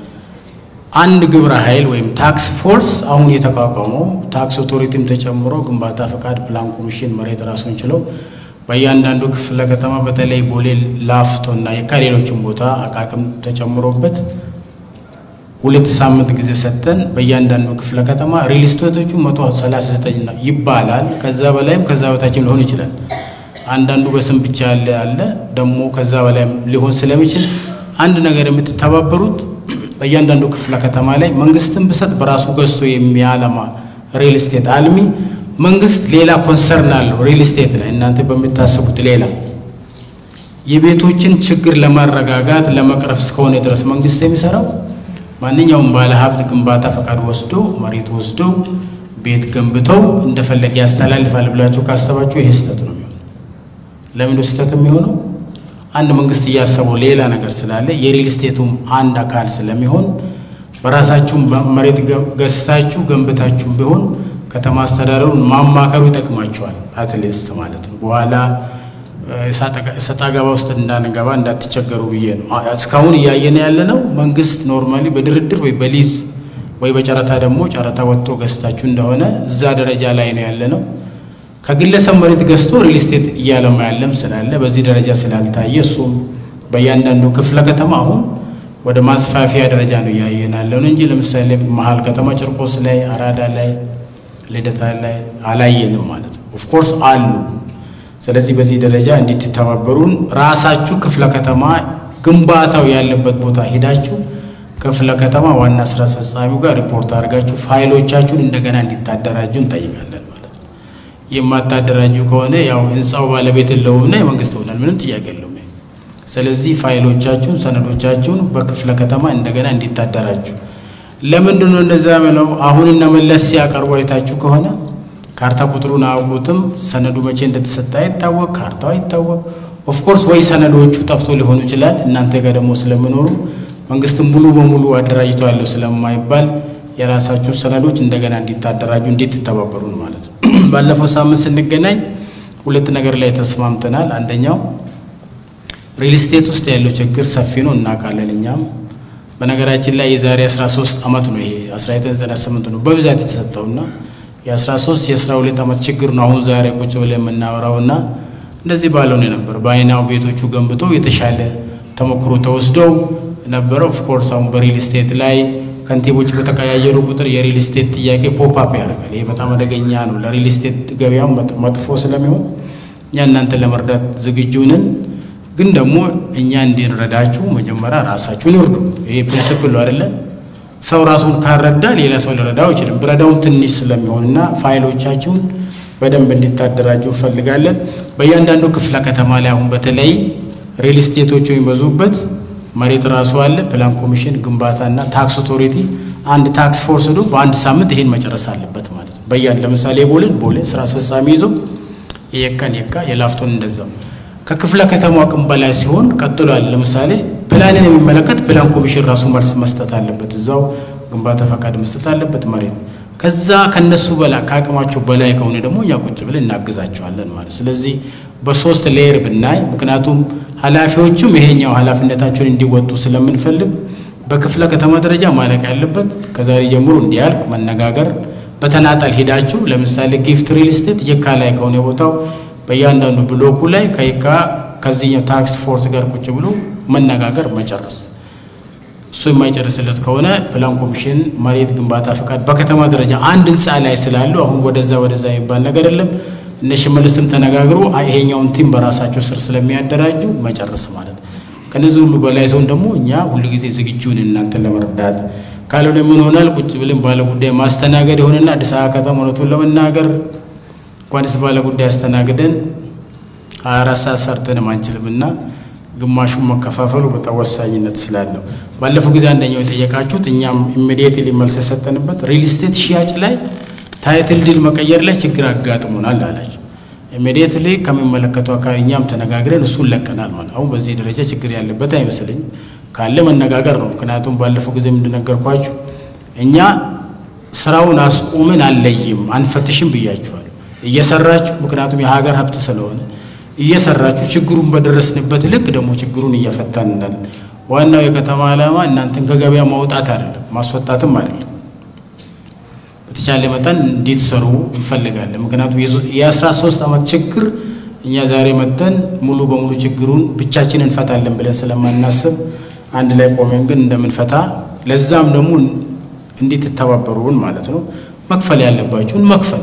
G: አንድ ግብረ ኃይል ወይም ታክስ ፎርስ አሁን የተቋቋመው ታክስ ኦቶሪቲም ተጨምሮ ግንባታ ፈቃድ፣ ፕላን ኮሚሽን መሬት ራሱን ችለው በእያንዳንዱ ክፍለ ከተማ በተለይ ቦሌ፣ ላፍቶ እና የካ ሌሎችም ቦታ አቃቅም ተጨምሮበት ሁለት ሳምንት ጊዜ ሰጥተን በእያንዳንዱ ክፍለ ከተማ ሪል ስቴቶቹ መቶ ሰላሳ ዘጠኝ ነው ይባላል። ከዛ በላይም ከዛ በታችም ሊሆን ይችላል። አንዳንዱ በስም ብቻ ያለ አለ ደግሞ ከዛ በላይም ሊሆን ስለሚችል አንድ ነገር የምትተባበሩት በእያንዳንዱ ክፍለ ከተማ ላይ መንግስትን ብሰጥ በራሱ ገዝቶ የሚያለማ ሪል ስቴት አልሚ መንግስት ሌላ ኮንሰርን አለው ሪል ስቴት ላይ እናንተ በምታስቡት ሌላ የቤቶችን ችግር ለማረጋጋት ለመቅረፍ እስከሆነ ድረስ መንግስት የሚሰራው ማንኛውም ባለ ሀብት ግንባታ ፈቃድ ወስዶ መሬት ወስዶ ቤት ገንብተው እንደፈለገ ያስተላልፋል ብላችሁ ካሰባችሁ ይህ ስህተት ነው የሚሆነው። ለምን ስህተት የሚሆነው? አንድ መንግስት እያሰበው ሌላ ነገር ስላለ የሪል ስቴቱም አንድ አካል ስለሚሆን በራሳችሁም መሬት ገዝታችሁ ገንብታችሁም ቢሆን ከተማ አስተዳደሩን ማማከሩ ይጠቅማቸዋል። አትሊስት ማለት ነው። በኋላ ሰጣ ገባ ውስጥ እንዳንገባ እንዳትቸገሩ ብዬ ነው። እስካሁን እያየን ያለ ነው። መንግስት ኖርማሊ በድርድር ወይ በሊዝ ወይ በጨረታ ደግሞ ጨረታ ወጥቶ ገዝታችሁ እንደሆነ እዛ ደረጃ ላይ ነው ያለ ነው። ከግለሰብ መሬት ገዝቶ ሪል ስቴት እያለማ ያለም ስላለ በዚህ ደረጃ ስላልታየ እሱም በእያንዳንዱ ክፍለ ከተማ አሁን ወደ ማስፋፊያ ደረጃ ነው እያየን ያለውን እንጂ ለምሳሌ መሀል ከተማ ጭርቆስ ላይ፣ አራዳ ላይ፣ ልደታ ላይ አላየንም ማለት ነው። ኦፍኮርስ አሉ። ስለዚህ በዚህ ደረጃ እንድትተባበሩን ራሳችሁ ክፍለ ከተማ ግንባታው ያለበት ቦታ ሄዳችሁ ክፍለ ከተማ ዋና ስራ አስፈጻሚው ጋር ሪፖርት አድርጋችሁ ፋይሎቻችሁን እንደገና እንዲታደራጁ እንጠይቃለን ማለት ነው። የማታደራጁ ከሆነ ያው ህንፃው ባለቤት የለውምና የመንግስት ይሆናል። ምንም ጥያቄ የለውም። ስለዚህ ፋይሎቻችሁን፣ ሰነዶቻችሁን በክፍለ ከተማ እንደገና እንዲታደራጁ። ለምንድን ነው እንደዛ ብለው አሁን እነ መለስ ሲያቀርቡ አይታችሁ ከሆነ ካርታ ቁጥሩን አያውቁትም። ሰነዱ መቼ እንደተሰጠ አይታወቅ፣ ካርታው አይታወቅ። ኦፍኮርስ ወይ ሰነዶቹ ጠፍቶ ሊሆኑ ይችላል። እናንተ ጋር ደግሞ ስለምኖሩ መንግስትም ሙሉ በሙሉ አደራጅቶ ያለው ስለማይባል የራሳችሁ ሰነዶች እንደገና እንዲታደራጁ እንድትተባበሩን ማለት ነው። ባለፈው ሳምንት ስንገናኝ ሁለት ነገር ላይ ተስማምተናል። አንደኛው ሪል ስቴት ውስጥ ያለው ችግር ሰፊ ነው፣ እናውቃለን እኛም በነገራችን ላይ የዛሬ 13 ዓመት ነው ይሄ 1998 ነው በብዛት የተሰጠውና የ13 የ12 ዓመት ችግር ነው አሁን ዛሬ ቁጭ ብለን የምናወራውና እንደዚህ ባለው ነው ነበር። በአይናው ቤቶቹ ገንብቶ የተሻለ ተሞክሮ ተወስደው ነበረ። ኦፍኮርስ አሁን በሪል ስቴት ላይ ከንቲቦች በተቀያየሩ ቁጥር የሪል ስቴት ጥያቄ ፖፕ አፕ ያደርጋል። ይሄ በጣም አደገኛ ነው ለሪል ስቴት ገበያው መጥፎ ስለሚሆን እኛ እናንተን ለመርዳት ዝግጁ ነን። ግን ደግሞ እኛ እንድንረዳችሁ መጀመሪያ ራሳችሁን እርዱ። ይሄ ፕሪንስፕል ነው አይደለ? ሰው ራሱን ካረዳ ሌላ ሰው ሊረዳው አይችልም። ብረዳውም ትንሽ ስለሚሆንና ፋይሎቻችሁን በደንብ እንዲታደራጁ እንፈልጋለን። በእያንዳንዱ ክፍለ ከተማ ላይ አሁን በተለይ ሪል ስቴቶቹ የሚበዙበት መሬት ራሱ አለ። ፕላን ኮሚሽን፣ ግንባታና ታክስ ኦቶሪቲ አንድ ታክስ ፎርስ ዶ በአንድ ሳምንት ይሄን መጨረስ አለበት ማለት ነው። በያን ለምሳሌ ቦሌን ቦሌ ስራ አስፈጻሚ ይዞ የየካን የካ የላፍቶን እንደዛው ከክፍለ ከተማው አቅም በላይ ሲሆን ቀጥሎ ያለ ለምሳሌ ፕላንን የሚመለከት ፕላን ኮሚሽን ራሱ መልስ መስጠት አለበት። እዛው ግንባታ ፈቃድ መስጠት አለበት መሬት ከዛ ከነሱ በላይ ከአቅማቸው በላይ ከሆነ ደግሞ እኛ ቁጭ ብለን እናግዛቸዋለን ማለት ስለዚህ በሶስት ሌየር ብናይ ምክንያቱም ኃላፊዎቹም ይሄኛው ኃላፊነታቸውን እንዲወጡ ስለምንፈልግ በክፍለ ከተማ ደረጃ ማለቅ ያለበት ከዛሬ ጀምሮ እንዲያልቅ መነጋገር በተናጠል ሄዳችሁ ለምሳሌ ጊፍት ሪል ስቴት የካ ላይ ከሆነ ቦታው በእያንዳንዱ ብሎኩ ላይ ከየካ ከዚህኛው ታክስ ፎርስ ጋር ቁጭ ብሎ መነጋገር መጨረስ እሱ የማይጨርስለት ከሆነ ፕላን ኮሚሽን መሬት ግንባታ ፈቃድ በከተማ ደረጃ አንድ ህንፃ ላይ ስላሉ አሁን ወደዛ ወደዛ የሚባል ነገር የለም። እነ ሽመልስም ተነጋግሮ ይሄኛውን ቲም በራሳቸው ስር ስለሚያደራጁ መጨረስ ማለት ነው። ከነዚህ ሁሉ በላይ ሰውን ደግሞ እኛ ሁሉ ጊዜ ዝግጁን እናንተን ለመርዳት ካልሆነ ምን ሆናል? ቁጭ ብለን ባለ ጉዳይ ማስተናገድ የሆነና አዲስ አበባ ከተማ እውነቱን ለመናገር እንኳንስ ባለ ጉዳይ አስተናግደን ሀያ አራት ሰዓት ሰርተንም አንችልም እና ግማሹን መከፋፈሉ በጣም ወሳኝነት ስላለው ባለፈው ጊዜ አንደኛው የጠየቃችሁት እኛም ኢሚዲየትሊ መልስ የሰጠንበት ሪል ስቴት ሽያጭ ላይ ታይትል ዲል መቀየር ላይ ችግር አጋጥሞናል አላቸው። ኢሚዲየትሊ ከሚመለከቱ አካል እኛም ተነጋግረን እሱን ለቀናል ማለት አሁን በዚህ ደረጃ ችግር ያለበት አይመስለኝም። ካለ መነጋገር ነው። ምክንያቱም ባለፈው ጊዜ እንደነገርኳችሁ እኛ ስራውን አስቆምን አለይም አንፈትሽም ብያችኋል። እየሰራችሁ ምክንያቱም የሀገር ሀብት ስለሆነ እየሰራችሁ ችግሩን በደረስንበት ልክ ደግሞ ችግሩን እየፈታን ነን። ዋናው የከተማ ዓላማ እናንተን ከገበያ ማውጣት አይደለም፣ ማስወጣትም አይደለም። በተቻለ መጠን እንዲትሰሩ እንፈልጋለን። ምክንያቱም የአስራ ሶስት ዓመት ችግር እኛ ዛሬ መጥተን ሙሉ በሙሉ ችግሩን ብቻችን እንፈታለን ብለን ስለማናስብ አንድ ላይ ቆመን ግን እንደምንፈታ ለዛም ደግሞ እንዲትተባበሩን ማለት ነው። መክፈል ያለባችሁን መክፈል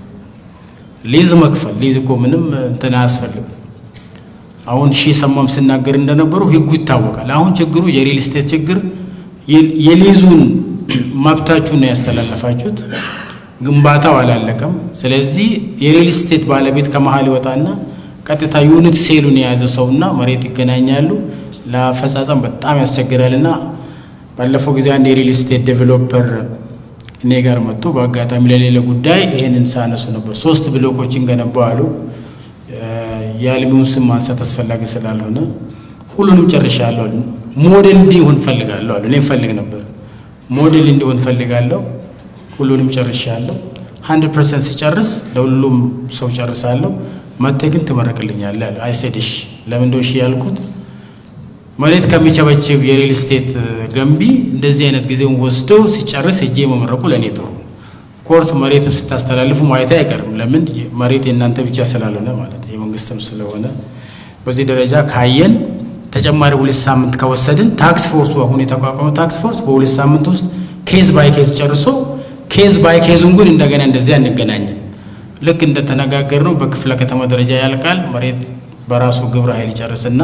G: ሊዝ መክፈል ሊዝ እኮ ምንም እንትን አያስፈልግም። አሁን ሺህ ሰማም ሲናገር እንደነበሩ ህጉ ይታወቃል። አሁን ችግሩ የሪል ስቴት ችግር የሊዙን መብታችሁን ነው ያስተላለፋችሁት። ግንባታው አላለቀም። ስለዚህ የሪል ስቴት ባለቤት ከመሀል ይወጣና ቀጥታ ዩኒት ሴሉን የያዘ ሰውና መሬት ይገናኛሉ። ለአፈጻጸም በጣም ያስቸግራልና ባለፈው ጊዜ አንድ የሪል ስቴት ዴቨሎፐር እኔ ጋር መጥቶ በአጋጣሚ ለሌለ ጉዳይ ይህንን ሳነሱ ነበር። ሶስት ብሎኮችን ገነባው አሉ። የአልሚውን ስም ማንሳት አስፈላጊ ስላልሆነ ሁሉንም ጨርሻለሁ አሉ። ሞዴል እንዲሆን ፈልጋለሁ አሉ። እኔ ፈልግ ነበር ሞዴል እንዲሆን ፈልጋለሁ። ሁሉንም ጨርሻለሁ። ሀንድረድ ፐርሰንት ሲጨርስ ለሁሉም ሰው ጨርሳለሁ። መጥተህ ግን ትመረቅልኛለህ አለ። አይሴድሽ ለምን እንደው እሺ ያልኩት መሬት ከሚቸበችብ የሪል ስቴት ገንቢ እንደዚህ አይነት ጊዜውን ወስዶ ሲጨርስ እጄ መመረቁ ለእኔ ጥሩ። ኮርስ መሬትም ስታስተላልፉ ማየት አይቀርም። ለምን መሬት የእናንተ ብቻ ስላልሆነ ማለት የመንግስትም ስለሆነ በዚህ ደረጃ ካየን ተጨማሪ ሁለት ሳምንት ከወሰድን ታክስ ፎርሱ አሁን የተቋቋመው ታክስ ፎርስ በሁለት ሳምንት ውስጥ ኬዝ ባይ ኬዝ ጨርሶ ኬዝ ባይ ኬዙን ግን እንደገና እንደዚህ አንገናኝም። ልክ እንደተነጋገርነው በክፍለ ከተማ ደረጃ ያልቃል። መሬት በራሱ ግብረ ኃይል ይጨርስና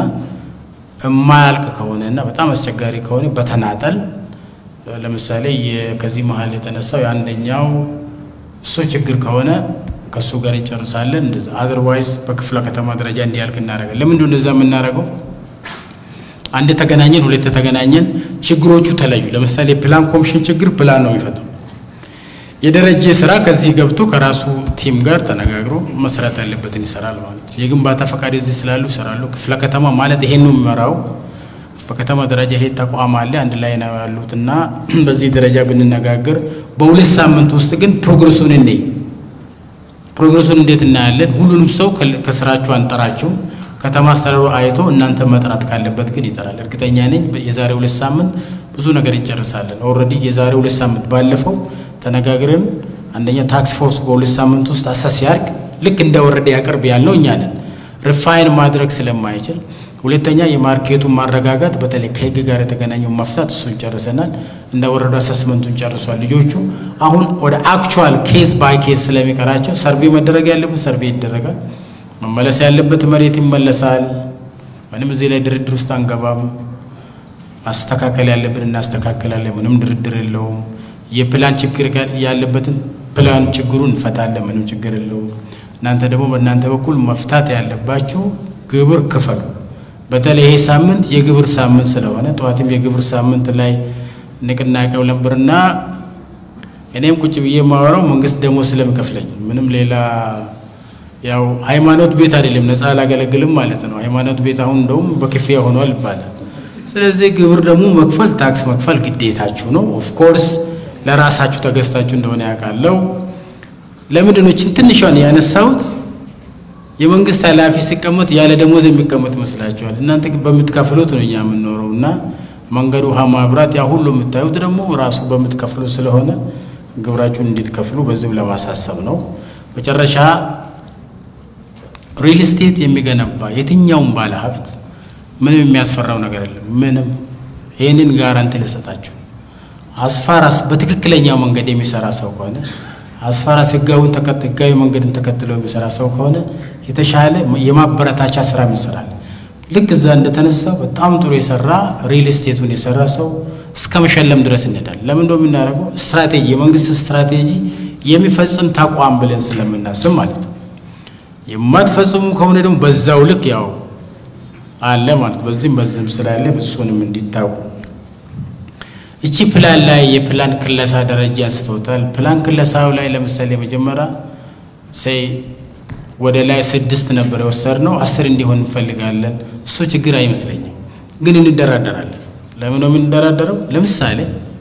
G: የማያልቅ ከሆነ እና በጣም አስቸጋሪ ከሆነ በተናጠል ለምሳሌ ከዚህ መሀል የተነሳው የአንደኛው እሱ ችግር ከሆነ ከእሱ ጋር እንጨርሳለን። እንደዛ አዘርዋይዝ በክፍለ ከተማ ደረጃ እንዲያልቅ እናደርጋለን። ለምንድን እንደዛ የምናደርገው? አንድ ተገናኘን፣ ሁለት ተገናኘን፣ ችግሮቹ ተለዩ። ለምሳሌ ፕላን ኮሚሽን ችግር ፕላን ነው የሚፈታው። የደረጀ ስራ ከዚህ ገብቶ ከራሱ ቲም ጋር ተነጋግሮ መስራት ያለበትን ይሰራል ማለት ነው። የግንባታ ፈቃድ እዚህ ስላሉ ይሰራሉ። ክፍለ ከተማ ማለት ይሄን ነው የሚመራው። በከተማ ደረጃ ይሄ ተቋም አለ፣ አንድ ላይ ነው ያሉት እና በዚህ ደረጃ ብንነጋገር በሁለት ሳምንት ውስጥ ግን ፕሮግረሱን እንይ። ፕሮግረሱን እንዴት እናያለን? ሁሉንም ሰው ከስራችሁ አንጠራቸው። ከተማ አስተዳደሩ አይቶ እናንተ መጥራት ካለበት ግን ይጠራል። እርግጠኛ ነኝ የዛሬ ሁለት ሳምንት ብዙ ነገር እንጨርሳለን። ኦልሬዲ የዛሬ ሁለት ሳምንት ባለፈው ተነጋግረን አንደኛ ታክስ ፎርስ በሁለት ሳምንት ውስጥ አሰስ ሲያርግ ልክ እንደ ወረደ ያቅርብ ያልነው እኛ ነን፣ ሪፋይን ማድረግ ስለማይችል። ሁለተኛ የማርኬቱን ማረጋጋት በተለይ ከህግ ጋር የተገናኘው መፍታት እሱን ጨርሰናል። እንደ ወረዳ አሰስመንቱን ጨርሷል። ልጆቹ አሁን ወደ አክቹዋል ኬዝ ባይ ኬዝ ስለሚቀራቸው ሰርቬ መደረግ ያለበት ሰርቬ ይደረጋል። መመለስ ያለበት መሬት ይመለሳል። ምንም እዚህ ላይ ድርድር ውስጥ አንገባም። ማስተካከል ያለብን እናስተካከላለን። ምንም ድርድር የለውም። የፕላን ችግር ያለበትን ፕላን ችግሩን እንፈታለን። ምንም ችግር የለውም። እናንተ ደግሞ በእናንተ በኩል መፍታት ያለባችሁ ግብር ክፈሉ። በተለይ ይሄ ሳምንት የግብር ሳምንት ስለሆነ ጠዋትም የግብር ሳምንት ላይ ንቅናቄው ነበርና እኔም ቁጭ ብዬ የማወራው መንግስት ደግሞ ስለሚከፍለኝ ምንም ሌላ ያው ሃይማኖት ቤት አይደለም፣ ነፃ አላገለግልም ማለት ነው። ሃይማኖት ቤት አሁን እንደውም በክፍያ ሆኗል ይባላል። ስለዚህ ግብር ደግሞ መክፈል ታክስ መክፈል ግዴታችሁ ነው። ኦፍኮርስ ለራሳችሁ ተገዝታችሁ እንደሆነ ያውቃለው። ለምንድን ነው ይህችን ትንሿን ያነሳሁት? የመንግስት ኃላፊ ሲቀመጥ ያለ ደሞዝ የሚቀመጥ ይመስላችኋል? እናንተ ግን በምትከፍሉት ነው እኛ የምንኖረው እና መንገድ፣ ውሃ፣ ማብራት ያ ሁሉ የምታዩት ደግሞ ራሱ በምትከፍሉት ስለሆነ ግብራችሁን እንድትከፍሉ በዚሁ ለማሳሰብ ነው። መጨረሻ ሪል ስቴት የሚገነባ የትኛውም ባለ ሀብት ምንም የሚያስፈራው ነገር የለም። ምንም ይህንን ጋራንቲ ልሰጣችሁ። አስፋራስ በትክክለኛው መንገድ የሚሰራ ሰው ከሆነ አስፋራስ ህጋዊን ህጋዊ መንገድን ተከትለው የሚሰራ ሰው ከሆነ የተሻለ የማበረታቻ ስራ ይሰራል። ልክ እዛ እንደተነሳ በጣም ጥሩ የሰራ ሪል ስቴቱን የሰራ ሰው እስከ መሸለም ድረስ እንሄዳል። ለምን እንደው የምናደርገው ስትራቴጂ የመንግስት ስትራቴጂ የሚፈጽም ተቋም ብለን ስለምናስብ ማለት ነው። የማትፈጽሙ ከሆነ ደግሞ በዛው ልክ ያው አለ ማለት በዚህም በዚህም ስላለ እሱንም እንዲታቁ እቺ ፕላን ላይ የፕላን ክለሳ ደረጃ አንስተውታል። ፕላን ክለሳው ላይ ለምሳሌ መጀመሪያ ሴይ ወደ ላይ ስድስት ነበር የወሰድነው አስር እንዲሆን እንፈልጋለን። እሱ ችግር አይመስለኝም፣ ግን እንደራደራለን። ለምን ነው የምንደራደረው? ለምሳሌ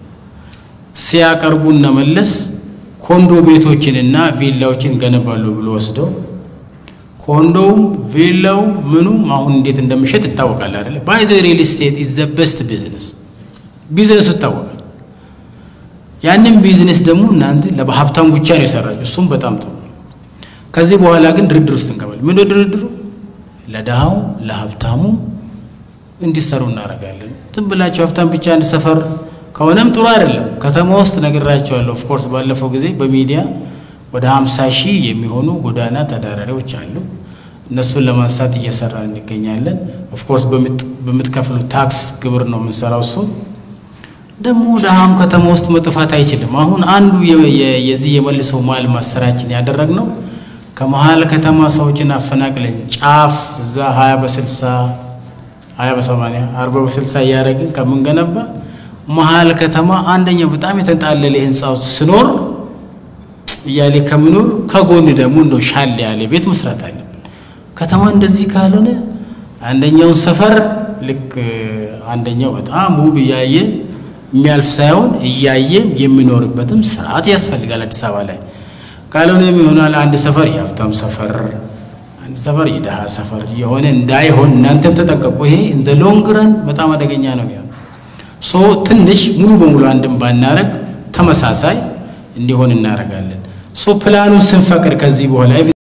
G: ሲያቀርቡ እነ መለስ ኮንዶ ቤቶችንና ቪላዎችን ገነባሉ ብሎ ወስደው ኮንዶውም ቪላው ምኑም አሁን እንዴት እንደሚሸጥ ይታወቃል አይደለ? ባይ ዘ ሪል ስቴት ኢዝ ዘ ቤስት ቢዝነስ ቢዝነሱ ይታወቃል። ያንን ቢዝነስ ደግሞ እናንተ ለሀብታም ብቻ ነው የሰራችሁ። እሱም በጣም ጥሩ። ከዚህ በኋላ ግን ድርድር ውስጥ እንገባል። ምን ድርድሩ? ለድሃው ለሀብታሙ እንዲሰሩ እናደርጋለን። ዝም ብላችሁ ሀብታም ብቻ አንድ ሰፈር ከሆነም ጥሩ አይደለም። ከተማ ውስጥ ነግራቸዋለሁ። ኦፍኮርስ ባለፈው ጊዜ በሚዲያ ወደ ሀምሳ ሺህ የሚሆኑ ጎዳና ተዳዳሪዎች አሉ። እነሱን ለማንሳት እየሰራን እንገኛለን። ኦፍኮርስ በምትከፍሉ ታክስ ግብር ነው የምንሰራው እሱ ደግሞ ድሃም ከተማ ውስጥ መጥፋት አይችልም። አሁን አንዱ የዚህ የመልሶ ማልማት ስራችን ያደረግነው ከመሀል ከተማ ሰዎችን አፈናቅለን ጫፍ እዛ ሀያ በስልሳ ሀያ በሰማንያ አርባ በስልሳ እያደረግን ከምንገነባ መሀል ከተማ አንደኛው በጣም የተንጣለለ ህንፃው ስኖር እያሌ ከምኖር ከጎን ደግሞ እንደው ሻል ያለ ቤት መስራት አለብን። ከተማ እንደዚህ ካልሆነ አንደኛውን ሰፈር ልክ አንደኛው በጣም ውብ እያየ የሚያልፍ ሳይሆን እያየ የሚኖርበትም ስርዓት ያስፈልጋል። አዲስ አበባ ላይ ካልሆነ ይሆናል አንድ ሰፈር የሀብታም ሰፈር፣ አንድ ሰፈር የድሃ ሰፈር የሆነ እንዳይሆን እናንተም ተጠንቀቁ። ይሄ ኢን ዘ ሎንግ ረን በጣም አደገኛ ነው የሚሆነው። ሶ ትንሽ ሙሉ በሙሉ አንድም ባናረግ ተመሳሳይ እንዲሆን እናደርጋለን። ሶ ፕላኑን ስንፈቅድ ከዚህ በኋላ